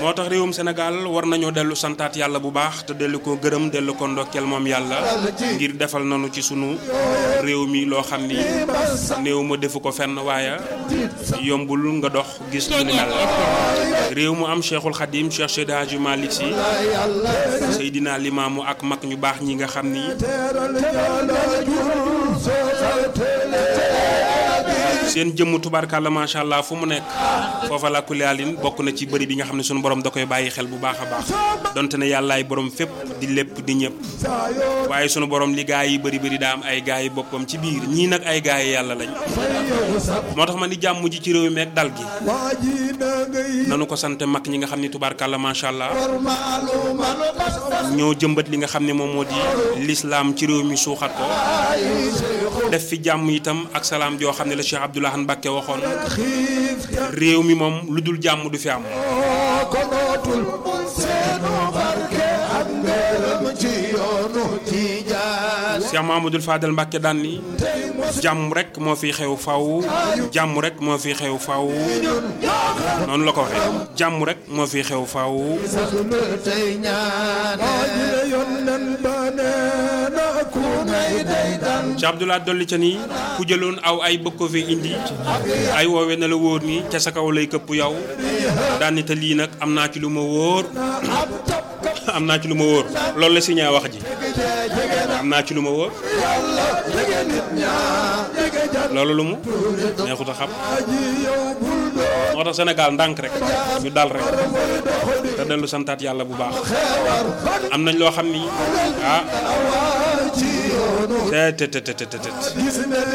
moo tax réewum Sénégal war nañoo dellu santaat yàlla bu baax te dellu ko gërëm dellu ko ndokkeel moom yàlla ngir defal nañu ci sunu réew mi loo xam ni néew ma defu ko fenn waaye yombul nga dox gis lu ni mel réew mu am Cheikhul Khadim Cheikh Seydi Hadji Malick Sy Seydina Limaamu ak mag ñu baax ñi nga xam ni seen jëmm tubaarkàlla macha allah fu mu nekk foofa la kuliyaalin bokk na ci bëri bi nga xam ne sunu borom da koy bàyyi xel bu baax a baax donte ne yàllaay borom fépp di lépp di ñëpp waaye sunu borom li gaa yi bëri bëri daa am ay gaa yi boppam ci biir ñii nag ay gaa yi yàlla lañ moo tax ma ni jàmm ji ci réew mi ak dal gi nanu ko sant mag ñi nga xam ne tubaarkàlla macha allah ñoo jëmbat li nga xam ne moom moo di lislaam ci réew mi suuxat ko def fi jàmm itam ak salaam joo xam ne la Cheikh Abdoulaye Mbacke waxoon réew mi moom lu dul jàmm du fi am. Cheikh Mamadou Fadel Mbacke daan ni jàmm rek moo fi xew faw jàmm rek moo fi xew faw noonu la ko waxee jàmm rek moo fi xew faw. ci Abdoulaye dolli ca nii ku jëloon aw ay bëgg ko fi indi ay woowe na la wóor ni ca sa kaw lay këpp yow daan ni te lii nag am naa ci lu ma wóor am naa ci lu ma wóor loolu la si ñaa wax ji am naa ci lu ma wóor loolu lu mu neexut a xam moo tax Sénégal ndànk rek ñu dal rek te dellu santaat yàlla bu baax am nañ loo xam ni ah te te te te te